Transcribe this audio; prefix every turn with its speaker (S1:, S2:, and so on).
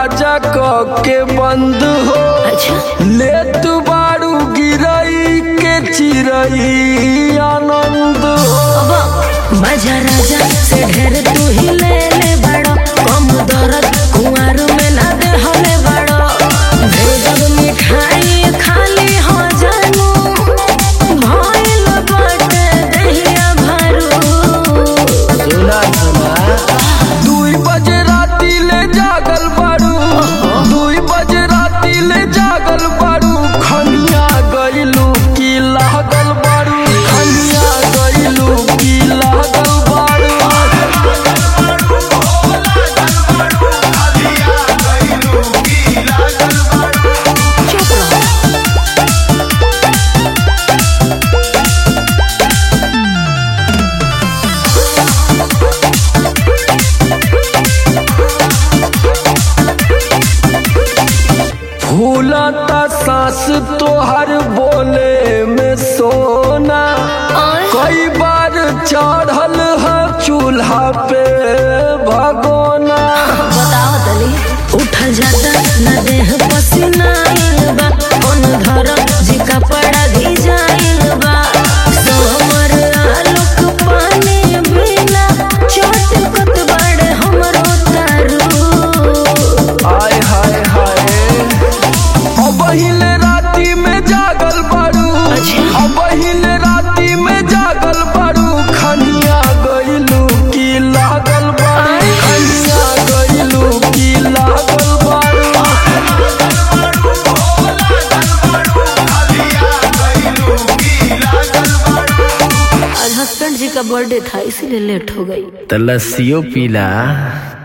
S1: दरवाजा क के बंद हो
S2: अच्छा
S1: ले तू बारू गिरई के चिरई आनंद हो
S2: अब मजा राजा से ढेर तू ही ले ले बड़ो कम दर्द कुंवर में ना दे हले बड़ो भेजब मिठाई खाली हो जानू भइल बाटे दहिया भरू
S1: सुना सुना दुई बजे राती ले जागल बारू दुई बजे राती ले जागल बारू खनिया गइलू की लागल बारू खनिया गइलू की लागल बारू
S2: चुप रहो
S1: फूलता सांस तोहर बोले में सोना कई बार चढ़ल है चूल्हा पे भगोना
S2: बताओ तली उठल जाता न देह पसीना आइल बा कौन धर जी कपड़ा भिजाइल बा सोमर आलोक पानी बिना चटकत बड़े हमरो तारू
S1: हाय हाय हाय अब हिले राती में जागल बारू
S2: अच्छा।
S1: अब हिले राती में जागल बारू खनिया गइलू की लागल बारू खनिया गइलू की लागल बारू
S2: आज हस्बैंड जी का बर्थडे था इसीलिए लेट हो गई
S1: तो लस्सियों पीला